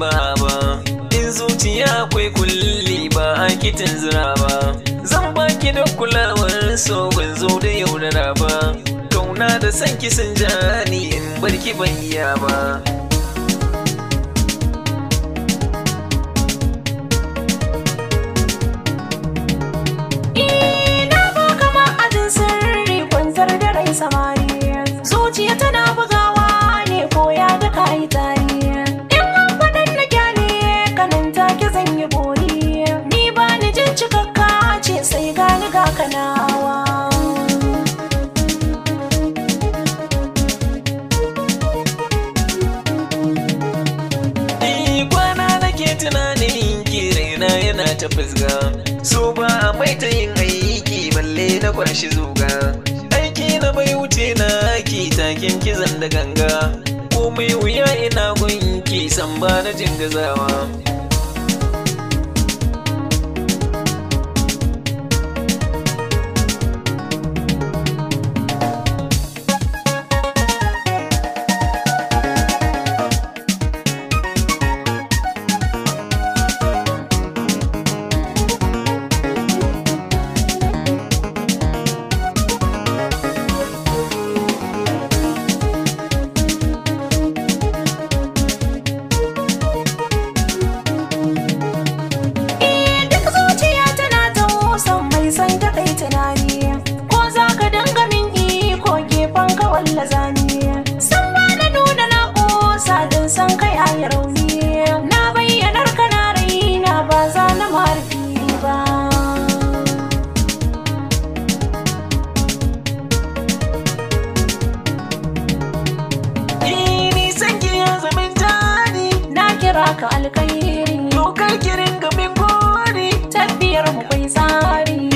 ba ba in zuciya akwai kulli ba a kitin zira ba zan baki da kulawar so ban zo da yaudara ba kauna da san kisan jani in barki ban iya ba Ina ba kama ajin sirri kwantar da rai samari Zuciya tana bugawa ne ko ya ga kayi tari In an faɗan na kyale kanan take zan yi bori Ni ba ni jin cikakka ce sai gani ga kanawa Ni kwana nake tunanin ki raina yana ta fusga so ba a mai ta yin aiki balle na kwashi zuga aiki na bai wuce na ki takin kizan da ganga komai wuya ina gunki san ba na jin gazawa Eh, Duk zuciya tana ta san mai san ta kai tunani Ko za ka danga min iko gefen ka walla zani San ba na nuna na ƙosa don san kai a yi rauni Na bayyanar ka na raina ba za na marfi ba ni san ki ya zaman jani Na kira ka alkairi dokar kirin gamin gori Tafiyar mu kai tsari